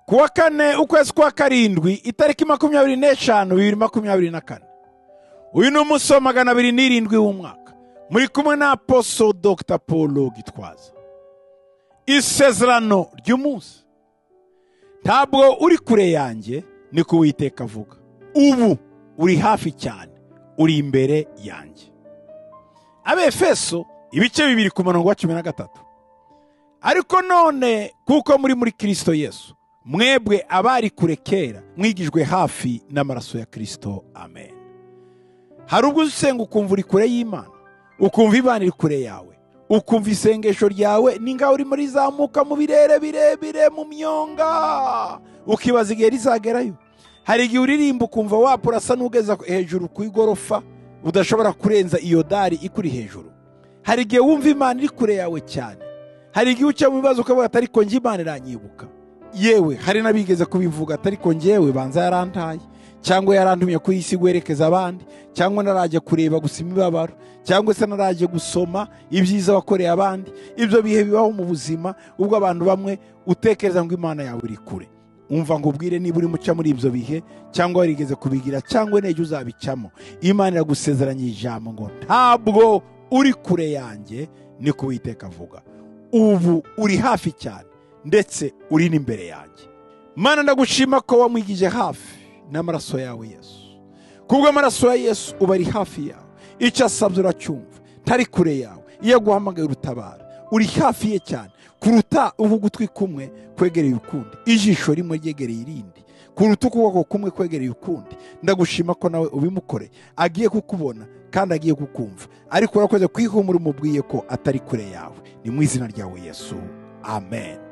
ku wa kane ukwezi kwa karindwi itariki makumyabiri n'eshanu bibiri makumyabiri na kane uyu ni umunsi wa magana abiri n'irindwi w'umwaka muri kumwe na aposo dr paul gitwaza isezerano ry'umunsi ntabwo uri kure yanjye ni ko uwiteka avuga ubu uri hafi cyane uri imbere yanjye abefeso ibice bibiri ku murongo wa cumi na gatatu ariko none kuko muri muri kirisito yesu mwebwe abari kure kera mwigijwe hafi n'amaraso ya kirisito amen hari ubwo usenga ukumva uri kure y'imana ukumva imana iri kure yawe ukumva isengesho ryawe ningaho urimo rizamuka mu birere birebire mu myonga ukibaza igihe rizagerayo hari igihe uririmba ukumva wapurasa n'ugeza hejuru ku igorofa udashobora kurenza iyo dari ikuri hejuru hari igihe wumva imana iri kure yawe cyane hari igihe uca mu bibazo ukavuga atari ko njye imana iranyibuka yewe hari n'abigeze kubivuga atari ko njyewe banza yarantaye cyangwa yarantumye ku isi guherekeza abandi cyangwa narajya kureba gusa imibabaro cyangwa se narajya gusoma ibyiza wakoreye abandi ibyo bihe bibaho mu buzima ubwo abantu bamwe utekereza ngo imana yawe iri kure umva ngo ubwire niba uri muca muri ibyo bihe cyangwa warigeze kubigira cyangwa intege uzabicamo imana iragusezeranya ijambo ngo ntabwo uri kure yanjye ni ko witeka avuga ubu uri hafi cyane ndetse uri n'imbere yanjye mana ndagushima ko wamwigije hafi n'amaraso yawe yesu kubwo amaraso ya yesu uba ari hafi yawe icyo asabye uracyumva ntari kure yawe iyo aguhamagaye urutabara uri hafi ye cyane kuruta ubu ugutwi kumwe kwegereye ukundi ijisho rimwe ryegereye irindi kuruta ukuboko kumwe kwegereye ukundi ndagushima ko nawe ubimukore agiye kukubona kandi agiye kukumva ariko urakoze kwihumura umubwiye ko atari kure yawe ni mu izina ryawe yesu amen